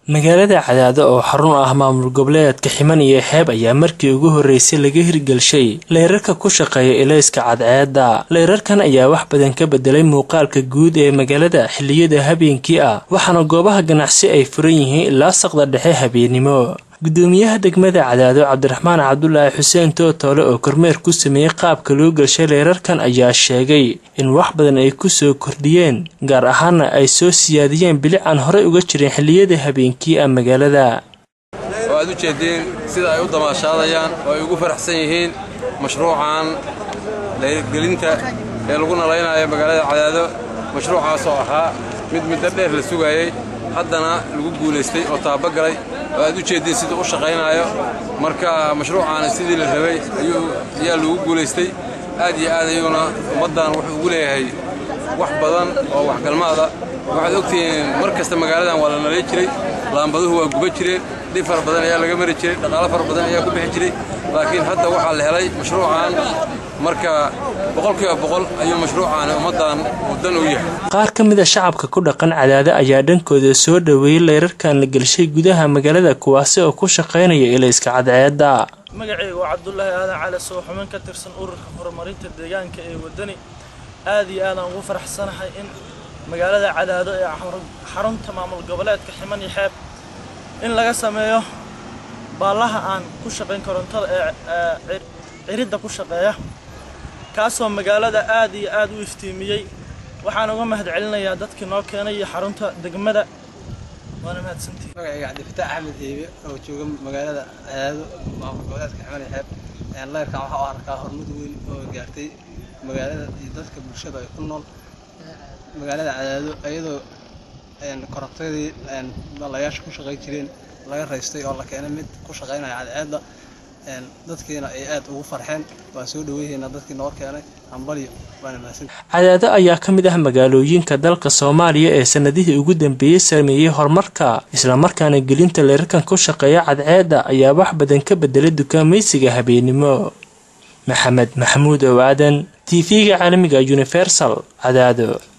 magaalada cadaado oo xarun ah maamul goboleedka ximan iyo xeeb ayaa markii ugu horreysay laga hirgelshay leyrarka ku shaqeeya ilayska cadceedda leyrarkan ayaa wax badan ka bedelay muuqaalka guud ee magaalada xilliyada habeenkii ah waxaana goobaha ganacsi ay furan yihiin ilaa saqda dhexe habeennimo gudoomiyaha degmada cadaado cabdiraxmaan cabdulaahi xuseen tootoole oo kormeer ku sameeyey qaabka loo gelshay leerarkan ayaa sheegay in wax badan ay ku soo kordhiyeen gaar ahaana ay soo siyaadiyeen bilic aan horey uga jirin xilliyada habeenkii ah magaalada oo aad u jeediin sida ay u damaashaadayaan oo ay ugu faraxsan yihiin mashruucan leyrgelinta ee lagu nalaynayo magaalada cadaado mashruucaasoo ahaa mid muddo dheer la sugayey haddana lagu guulaystay oo taabagalay oo aad u jeediin siduu u shaqaynaayo marka mashruucaana sidii la rabay ayaa lagu guulaystay aad iyo aad ayuuna ummaddan wuxuu ugu leeyahay wax badan oo waxgalmaada waxaad ogtihiin mar kasta magaaladan waa la nalay jiray laambaduhu waa guba jireen dhib fara badan ayaa laga mari jiray dhaqaalo fara badan ayaa ku bixi jiray laakiin hadda waxaa la helay mashruucan marka boqolkiiba boqol ayuu mashruucaani ummaddan waddan u yahay qaar ka mid a shacabka ku dhaqan cadaado ayaa dhankooda soo dhoweeyey leyrarkan la gelshay gudaha magaalada kuwaasi oo ku shaqaynaya ilayska cadceedda magacayga waa cabdulaahi aadan cali soo xubin ka tirsan ururka horumarinta deegaanka ee waddani aad iyo aadaan ugu faraxsanahay in magaalada cadaado ee xarunta maamul goboleedka ximan iyo xeeb in laga sameeyo baallaha aan ku shaqayn korontada ee ciridda ku shaqeeya kaasoo magaalada aad iyo aad u iftiimiyey waxaan uga mahad celinayaa dadkii noo keenay iyo xarunta degmada waana mahadsantihi magacayga cabdifataax axmed eebe oo jooga magaalada cadaado maamul goboleedka ximan iyo xeeb leyrkan waxaa u arkaa horumad weyn oo gaartay magaalada iyo dadka bulshada ay ku nool magaalada cadaado iyadoo korontadii balayaasha ku shaqay jireen laga raystay oo la keenay mid ku shaqaynaya cadceedda dadkiina ay aad ugu farxeen waan soo dhaweyhaynaa dadkii noo keenay hambalyo waana mahadsan cadaado ayaa ka mid ah magaalooyinka dalka soomaaliya ee sanadihii ugu dambeeyey sameeyey horumarka islamarkaana gelinta leerarkan ku shaqeeya cadceedda ayaa wax badan ka bedelay dukaamaysiga habeennimo maxamed maxamuud ow aadan t v-ga caalamiga universal cadaado